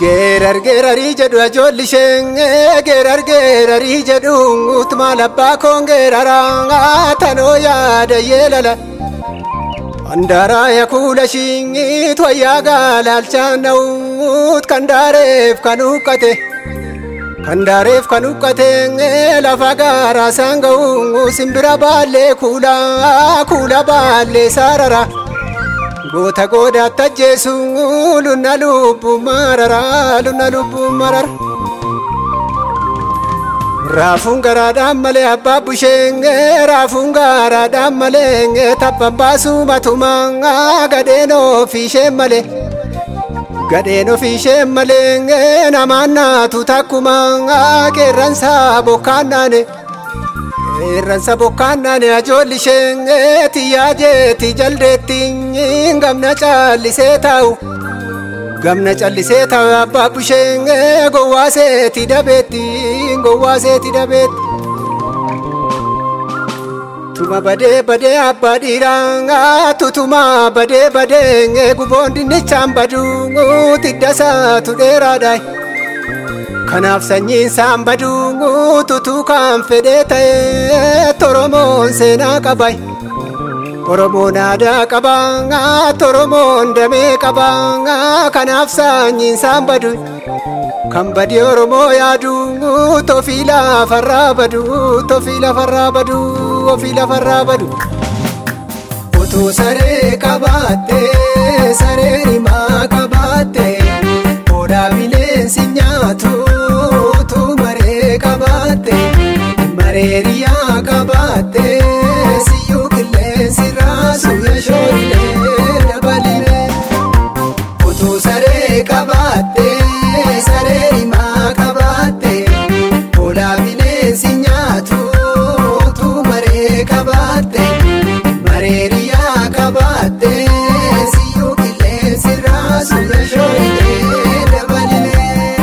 Geerar geerarii jedhu ajoolli ishee geerar geerarii jedhu utuma labbaa koon geeraraa tanoo yaada yeelala. Andaraa yakuula shiingiit wayyaa gaalaalchaan na'uut kan daareef kan huqqate. Kan daareef kan huqqate lafa gaaraa isaan ga'u simbira baallee kuulaa kuula baallee saarara. Goota goodaatti ajjeesu lunna lubbuu marara lunna lubbuu marara. Raafuun garaadhaan malee abbaa busheen raafuun garaadhaan malee tabban baasuu matumaa gadheen ofiisheen malee. Gadheen ofiisheen malee namaan naatu takkuma qeerransa bokkaan naane. Qeerransa bokkaan naane ajoolli ishee tiyyaa jeetti jaldeetti gamna callisee taa'u. Gamna callisee taa'u abbaa bushee gowwaaseeti dabeetti gowwaaseeti dabeetti. Tuma badee badee abbaa dhiiraa tutuma badee badee guboon dinnichaan baduu tiddasaatu dheeraadha. Kanaaf sanyiin isaan baduu tutuu kan fedhee ta'e Oromoon seenaa qaba. Oromoon aadaa qaba Oromoon damee qaba kanaaf sanyiin isaan badu. Kan badii Oromoo yaadu tofii lafarraa badu tofii lafarraa badu ofii lafarraa badu. Utuu saree qabaattee saree rimaa qabaattee odaa bineensi nyaatu utuu maree qabaattee maree riyaa qabaattee siyyuu qilleensi raasu yashoolee dabalimee utuu saree qabaattee. saree rimaa qabaatte odaa bineensi nyaatu utuu maree qabaatte maree riyaa qabaatte siyyuu qilleensi raasu yashoolee dabalimee.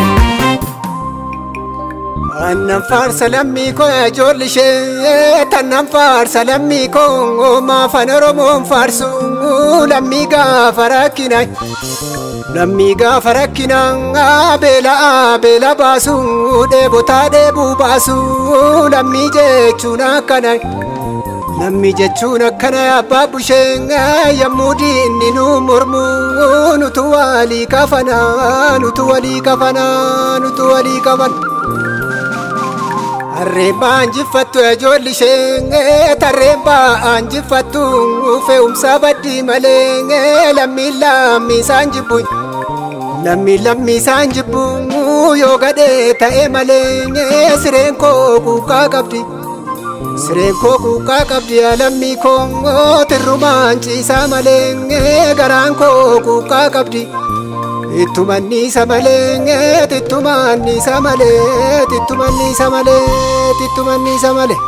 Annan faarsa lammii koo ijoolli ishee tannan faarsa lammii koo maafan Oromoon faarsu lammii gaafa rakkinaa. Lammii gaafa rakkinaa beelaa beela baasu dheebotaa dheebuu baasu lammii jechuun akkana. Lammii jechuun akkana abbaa busheen yommuu diinni nu mormu nutu walii kafana nutu walii kafana nutu walii kafana. Harreen ba'aan jiffattu ijoolli ishee tarreen ba'aan jiffattu fe'umsa baddii malee lammiin lammii isaan jibbu. Lammiin lammii isaan jibbu yoo gadhee ta'e malee sireen koo kuukaa qabdi. Sireen koo kuukaa qabdi lammii koo tirrumaan ciisaa malee garaan koo kuukaa qabdi. Ittumannisa malee tittumannisa malee tittumannisa malee tittumannisa malee.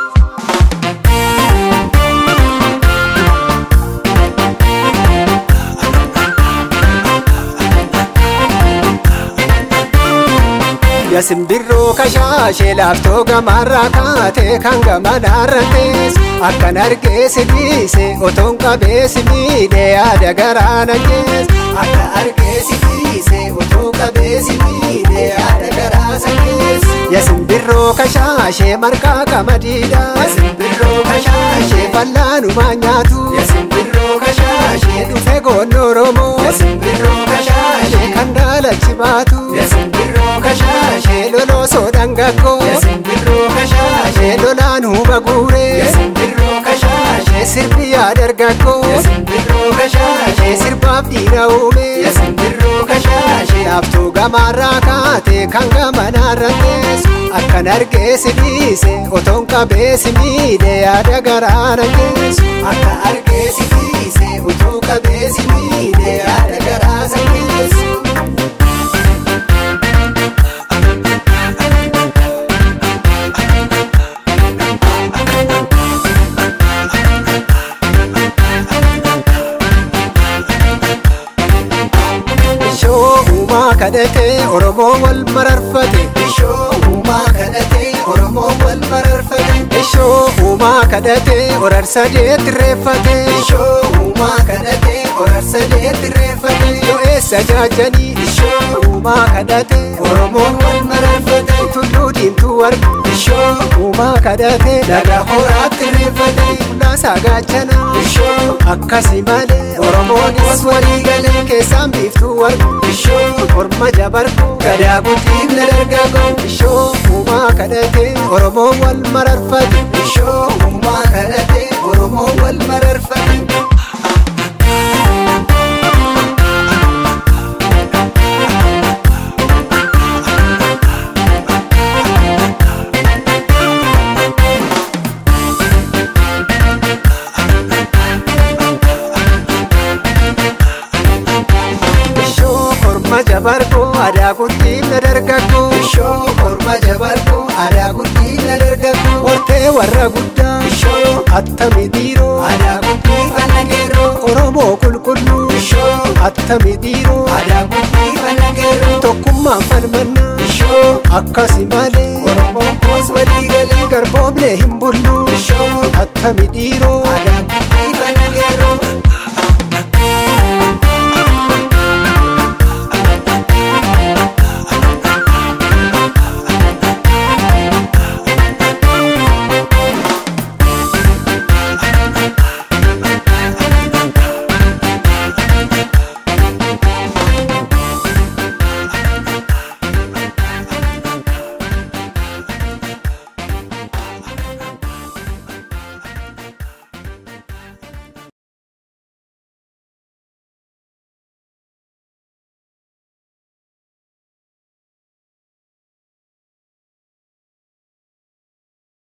Yasimbirroo kashaashee laaftoo gamarraa kaatee kan gamanaarra tees akkan argee si dhiise otoon qabee si miidhee yaada garaana gees akka argee si dhiise otoo qabee si miidhee yaada garaasa gees. Yasimbirroo kashaashee marqaa qamadiidha. Yasimbirroo kashaashee fallaanumaa nyaatu. Yasimbirroo kashaashee dhufe goonoo Oromoo. Yasimbirroo kashaashee kan daalachi baatu. Yasimbirroo kashaashee loloo soodhangakkoo. Yasimbirroo kashaashee lolaan huba guuree. Yasimbirroo kashaashee sirbi yaadargakkoo. Yasimbirroo kashaashee sirbaaf dhiira uume. Yasimbirroo kashaashee laaftuu gamaarraa kaatee kan gamanaarra teessu. Akkan argee si dhiise otoon qabee si miidhee yaada garaana geessu. Akka argee si dhiise otoo qabee si miidhee yaada garaasa geessu. kadhatee Oromoo wal mararfate. Ishoo uumaa kadhatee Oromoo wal mararfate. Ishoo uumaa kadhatee horar sadeetti reeffate. Ishoo uumaa kadhatee horar sadeetti reeffate. Yoo eessa jaajanii ishoo uumaa kadhatee Oromoon wal mararfate. tulluu diimtuu argu Ishoo uumaa kadhatee laga horaatti reeffate. laasaa gaachana Ishoo akkasi malee Oromoonis walii galee. keessaan biiftuu argu Ishoo morma jabarku gadaa guddiif na dargagoo. ishoo uumaa kadhatee oromoo wal mararfate Ishoo uumaa kadhatee Oromoon wal mararfate. ishoo morma jabarku aadaa guddiif na dargaggu Ishoo morma jabarkoo aadaa guddiif na dargagoo. hortee warra guddaa Ishoo attami dhiiroo aadaa guddiif ana geeroo. oromoo qulqulluu Ishoo attami dhiiroo aadaa guddiif ana geeroo. tokkummaan falmannaa Ishoo akkasi malee Oromoon koos walii galee. garboomlee hin bullu Ishoo attami dhiiroo aadaa